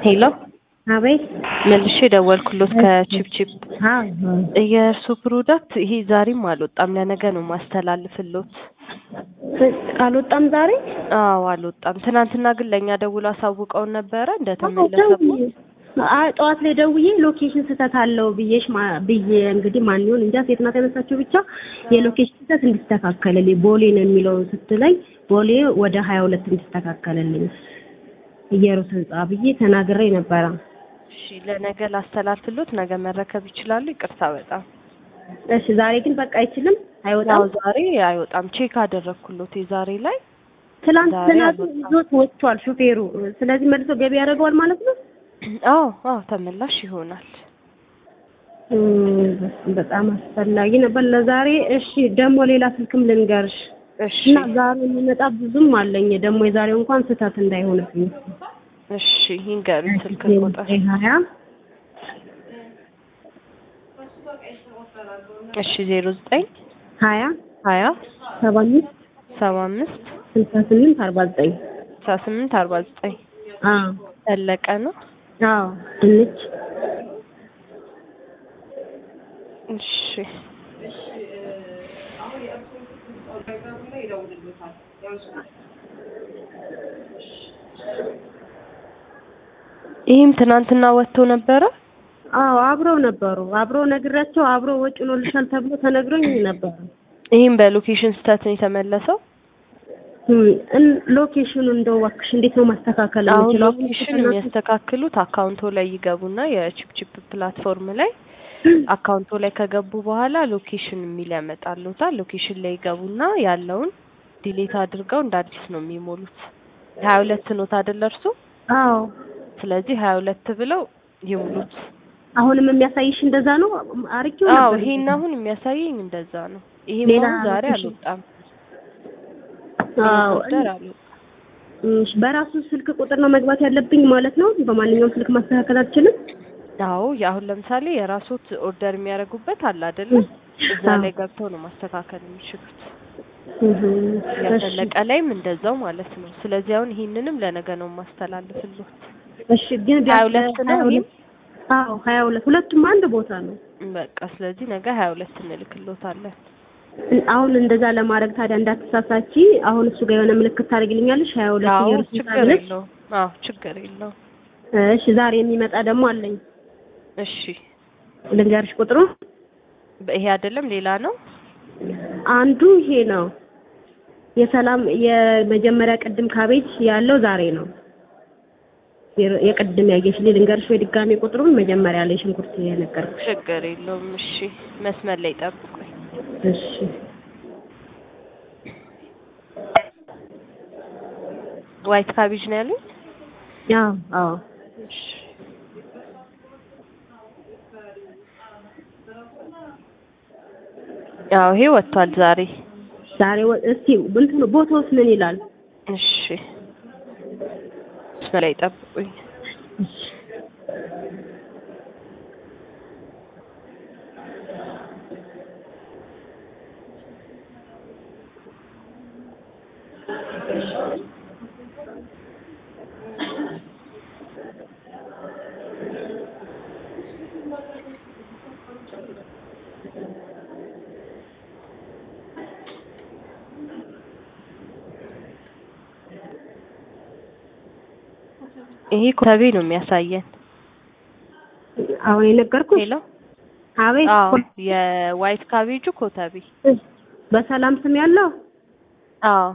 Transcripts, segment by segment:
ሄሎ አቤት መልሼ ደወልኩሎት ከቺፕቺፕ አዎ የእርሱ ፕሮዳክት ይሄ ዛሬም አልወጣም ለነገ ነው ማስተላልፍሎት አልወጣም ዛሬ አዎ አልወጣም ትናንትና ግን ለእኛ ደውሎ አሳውቀውን ነበረ እንደተመለሰቦት አይ ጠዋት ላይ ደውዬ ሎኬሽን ስህተት አለው ብዬሽ ማ- ብዬ እንግዲህ ማን ይሁን እንጃ ሴት ናት ያነሳችው ብቻ የሎኬሽን ስህተት እንዲስተካከልልኝ ቦሌ ነው የሚለው ስትለኝ ቦሌ ወደ ሀያ ሁለት እንዲስተካከልልኝ እየሩስ ህንጻ ብዬ ተናግሬ ነበረ። እሺ ለነገ ላስተላልፍሎት ነገ መረከብ ይችላሉ ይቅርታ በጣም እሺ ዛሬ ግን በቃ አይችልም ያው አይወጣም። ዛሬ አይወጣም ቼክ አደረግኩሎት የዛሬ ላይ ትላንት ዛሬ ትናንት አልወጣም። ይዞት ወጥቷል ሹፌሩ። ስለዚህ መልሶ ገቢ ያደርገዋል ማለት ነው። አዎ አዎ ተመላሽ ይሆናል እም፣ በጣም አስፈላጊ ነበር ለዛሬ። እሺ ደግሞ ሌላ ስልክም ልንገርሽ እሺ እና ዛሬ የሚመጣ ብዙም አለኝ ደግሞ የዛሬው እንኳን ስህተት እንዳይሆንብኝ እሺ ይንገሩኝ ስልክ ቁጥር ሀያ እሺ ዜሮ ዘጠኝ ሀያ ሀያ ሰባ አምስት ሰባ አምስት ስልሳ ስምንት አርባ ዘጠኝ ስልሳ ስምንት አርባ ዘጠኝ አዎ ፈለቀ ነው አዎ ድንች እሺ ይህም ትናንትና ወጥቶ ነበረ አዎ አብረው ነበሩ አብረው ነግራቸው አብረው ወጪ ሆኖልሻል ተብሎ ተነግሮኝ ነበረ ይህም በሎኬሽን ስህተት ነው የተመለሰው እም፣ እን- ሎኬሽኑ እንደው እባክሽ እንዴት ነው ማስተካከል አሁን የምችለው? ሎኬሽን የሚያስተካክሉት አካውንቶ ላይ ይገቡና የቺፕቺፕ ፕላትፎርም ላይ አካውንቶ ላይ ከገቡ በኋላ ሎኬሽን የሚል ያመጣሉታል። ሎኬሽን ላይ ይገቡና ያለውን ዲሌት አድርገው እንደ አዲስ ነው የሚሞሉት። ሀያ ሁለት ኖት አይደለ እርሱ? አዎ ስለዚህ ሀያ ሁለት ብለው ይሙሉት። አሁንም የሚያሳይሽ እንደዛ ነው አርጌው አዎ ነበር ይሄን አሁን የሚያሳየኝ እንደዛ ነው። ይሄ ሌላ አሁን ዛሬ ሎኬሽን? አልወጣም። አዎ ኦርደር አልወጣም። እሺ፣ በራሱ ስልክ ቁጥር ነው መግባት ያለብኝ ማለት ነው። በማንኛውም ስልክ ማስተካከል አልችልም። አዎ አሁን ለምሳሌ የራሶት ኦርደር የሚያደርጉበት አለ አይደለ? እዛ አዎ። ላይ ገብተው ነው ማስተካከል የሚችሉት። እህ፣ እሺ፣ ያፈለቀ ላይም እንደዛው ማለት ነው። ስለዚህ አሁን ይሄንንም ለነገ ነው ማስተላልፍልዎት። እሺ። ግን ሀያ ቢያንስ ሁለት ነው ሀያ ሁለት አዎ፣ ሀያ ሁለት ሁለቱም አንድ ቦታ ነው። በቃ ስለዚህ ነገ ሀያ ሁለት እንልክልዎታለን። አሁን እንደዛ ለማድረግ ታዲያ እንዳትሳሳቺ፣ አሁን እሱ ጋር የሆነ ምልክት ታደርግልኛለሽ። ሀያ ሁለት አዎ እየሩስ ችግር ብለሽ። የለውም። አዎ ችግር የለውም። እሺ፣ ዛሬ የሚመጣ ደግሞ አለኝ። እሺ ልንገርሽ ቁጥሩ ይሄ አይደለም ሌላ ነው። አንዱ ይሄ ነው። የሰላም የመጀመሪያ ቅድም ካቤጅ ያለው ዛሬ ነው። የር- የቅድም ያየሽ ልንገርሽ ወይ ድጋሜ ቁጥሩን መጀመሪያ ላይ ሽንኩርት የነገርኩሽ። ችግር የለውም። እሺ መስመር ላይ ጠብቁኝ። እሺ ዋይት ካቤጅ ነው ያሉኝ። አዎ አዎ እሺ ያው ይሄ ወጥቷል ዛሬ። ዛሬ ወ- እስቲ እንትኑ ቦታውስ ምን ይላል? እሺ መስመር ላይ ጠብቁኝ። ይሄ ኮተቤ ነው የሚያሳየን። አሁን የነገርኩሽ ሄሎ አቤት አዎ የዋይት ካቤጁ ኮተቤ። በሰላም ስም ያለው አዎ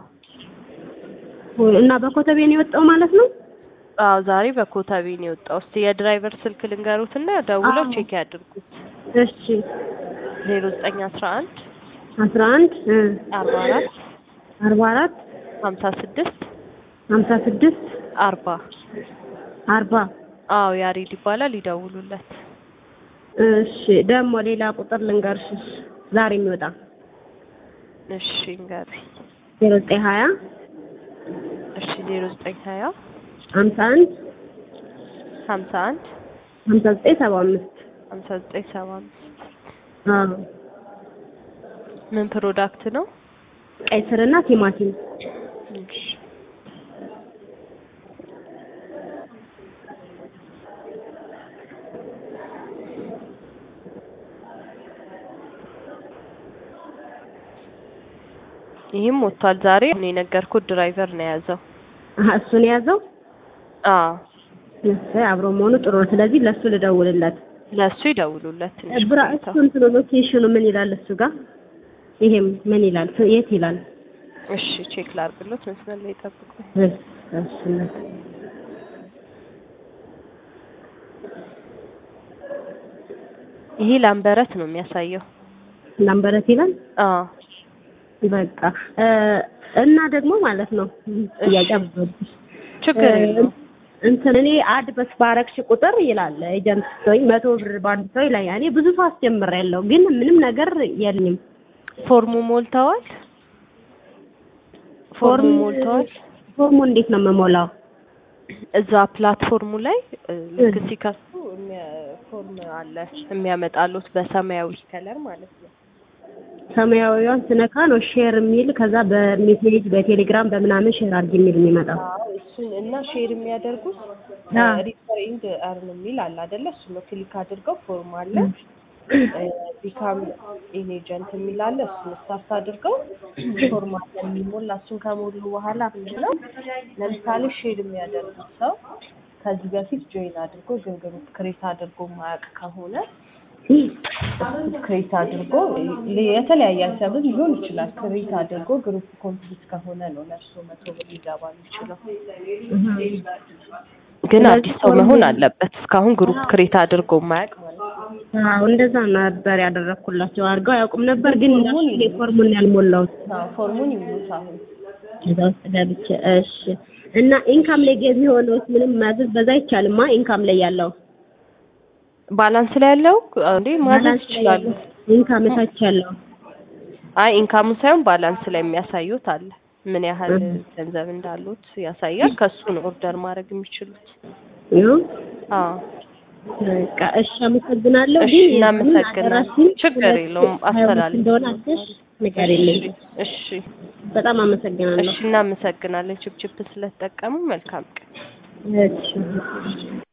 እና በኮተቤ ነው የወጣው ማለት ነው። አዎ ዛሬ በኮተቤ ነው የወጣው። እስቲ የድራይቨር ስልክ ልንገሩትና ደውለው አዎ። ቼክ ያድርጉት። እሺ ዜሮ ዘጠኝ አስራ አንድ አስራ አንድ አርባ አራት አርባ አራት ሀምሳ ስድስት ሀምሳ ስድስት አርባ አርባ አዎ ያሬድ ይባላል። ይደውሉለት። እሺ ደግሞ ሌላ ቁጥር ልንገርሽ ዛሬ የሚወጣ እሺ እንገሩኝ። ዜሮ ዘጠኝ ሀያ እሺ ዜሮ ዘጠኝ ሀያ ሀምሳ አንድ ሀምሳ አንድ ሀምሳ ዘጠኝ ሰባ አምስት ሀምሳ ዘጠኝ ሰባ አምስት አዎ ምን ፕሮዳክት ነው? ቀይ ስርና ቲማቲም እሺ ይህም ወጥቷል ዛሬ እኔ የነገርኩት ድራይቨር ነው የያዘው። አሀ እሱን የያዘው አዎ እሰይ አብሮ መሆኑ ጥሩ ነው። ስለዚህ ለሱ ልደውልለት። ለእሱ ይደውሉለት ትንሽ ብራ ቆይተው። እሱ እንትኑ ሎኬሽኑ ምን ይላል እሱ ጋር? ይሄም ምን ይላል? የት ይላል? እሺ ቼክ ላድርግሎት መስመር ላይ ጠብቁ። እሺ እሺ ይሄ ላምበረት ነው የሚያሳየው። ላምበረት ይላል። አዎ በቃ እ እና ደግሞ ማለት ነው ጥያቄ አብዛኛው ችግር የለውም። እንትን እኔ አድ በስ ባረግሽ ቁጥር ይላል ኤጀንት ስትሆኝ መቶ ብር በአንድ ሰው ይላል። እኔ ብዙ ሰው አስጀምሬያለሁ ግን ምንም ነገር የለኝም። ፎርሙ ሞልተዋል። ፎርሙ ፎርሙ- ሞልተዋል። ፎርሙ እንዴት ነው የምሞላው? እዛ ፕላትፎርሙ ላይ እ፣ ልክ ሲከፍቱ የሚያ- ፎርም አለ የሚያመጣሉት በሰማያዊ ከለር ማለት ነው። ሰማያዊዋን ስነካ ነው ሼር የሚል ከዛ በሜሴጅ በቴሌግራም በምናምን ሼር አድርጊ የሚል የሚመጣው። አዎ እሱን እና ሼር የሚያደርጉት አ። ሪፈሪንግ አርን የሚል አለ አይደለ? እሱ ነው ክሊክ አድርገው ፎርም አለ ቢካም ኢን ኤጀንት የሚል አለ። እሱን ስታርት አድርገው ፎርም አለ የሚሞላ እሱን ከሞሉ በኋላ ምንድነው ለምሳሌ ሼር የሚያደርጉት ሰው ከዚህ በፊት ጆይን አድርጎ ግን ግሩፕ ክሬት አድርጎ ማያውቅ ከሆነ ክሬት አድርጎ ል- የተለያየ ሀሳብም ሊሆን ይችላል። ክሬት አድርጎ ግሩፕ ኮምፕሊት ከሆነ ነው ለእርሶ መቶ ብር ሊገባ የሚችለው። ግን አዲስ ሰው መሆን አለበት። እስካሁን ግሩፕ ክሬት አድርጎ ማያውቅ ማለት ነው። አዎ እንደዛ ነበር ያደረኩላቸው። አድርገው አያውቁም ነበር ግን እንዳልኩ ይሄ ፎርሙን ያልሞላሁት አዎ፣ ፎርሙን ይሙሉት አሁን። እዛ ውስጥ ገብቼ እሺ። እና ኢንካም ላይ ገቢ ሆነውስ ምንም ማዘዝ በዛ አይቻልማ? ኢንካም ላይ ያለው ባላንስ ላይ ያለው እንዴ ማዘዝ ባላንስ ላይ ይችላሉ። ያለው ኢንካም እታች ያለው አይ ኢንካሙን ሳይሆን ባላንስ ላይ የሚያሳዩት አለ። ምን ያህል እህ። ገንዘብ እንዳሉት ያሳያል። ከሱ ነው ኦርደር ማድረግ የሚችሉት። ነው። አዎ በቃ እሺ፣ አመሰግናለሁ። እሺ፣ ግን እናመሰግናለን። አደራሽን ችግር ሁለት የለውም፣ ሀያ ሁለት አስተላልፍ። እንደሆነ አድርገሽ ንገሪልኝ። እሺ በጣም አመሰግናለሁ። እሺ፣ እናመሰግናለን ችፕችፕ ስለተጠቀሙ። መልካም ቀን። እሺ